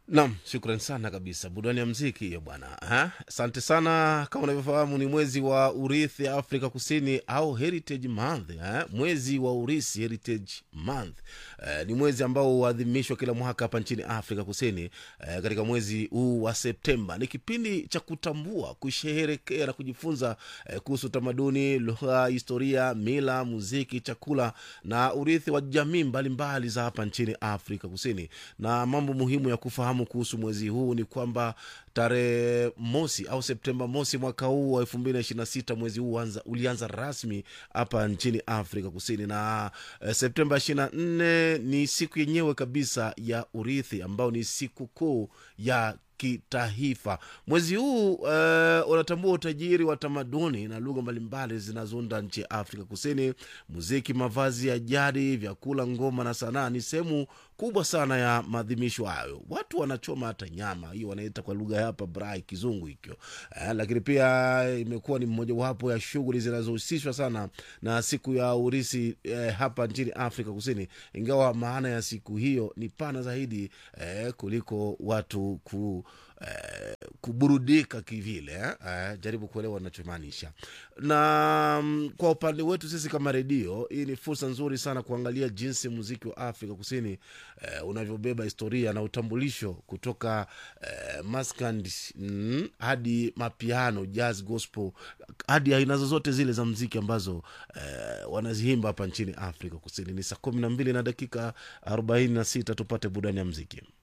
Nam, shukran sana kabisa. Burudani ya mziki hiyo bwana. Ha? Asante sana. Kama unavyofahamu ni mwezi wa urithi Afrika Kusini au Heritage Month. Ha? Mwezi wa urithi Heritage Month. Eh, ni mwezi ambao huadhimishwa kila mwaka hapa nchini Afrika Kusini eh, katika mwezi huu wa Septemba. Ni kipindi cha kutambua, kusherehekea na kujifunza eh, kuhusu tamaduni, lugha, historia, mila, muziki, chakula na urithi wa jamii mbalimbali za hapa nchini Afrika Kusini. Na mambo muhimu ya kufahamu kuhusu mwezi huu ni kwamba tarehe mosi au Septemba mosi mwaka huu wa elfu mbili na ishirini na sita mwezi huu uanza, ulianza rasmi hapa nchini Afrika Kusini na eh, Septemba ishirini na nne ni siku yenyewe kabisa ya urithi ambao ni siku kuu ya kitaifa. Mwezi huu uh, unatambua utajiri wa tamaduni na lugha mbalimbali zinazounda nchi ya Afrika Kusini. Muziki, mavazi ya jadi, vyakula, ngoma na sanaa ni sehemu kubwa sana ya maadhimisho hayo. Watu wanachoma hata nyama, hiyo wanaita kwa lugha ya hapa brai, kizungu hicho uh, lakini pia imekuwa ni mmojawapo ya shughuli zinazohusishwa sana na siku ya urisi eh, hapa nchini Afrika Kusini, ingawa maana ya siku hiyo ni pana zaidi eh, kuliko watu ku Eh, kuburudika kivile eh, jaribu kuelewa nachomaanisha. Na mm, kwa upande wetu sisi kama redio, hii ni fursa nzuri sana kuangalia jinsi muziki wa Afrika Kusini eh, unavyobeba historia na utambulisho kutoka eh, maskand mm, hadi mapiano, jazz, gospel hadi aina zozote zile za mziki ambazo eh, wanazihimba hapa nchini Afrika Kusini. Ni saa kumi na mbili na dakika arobaini na sita tupate burudani ya mziki.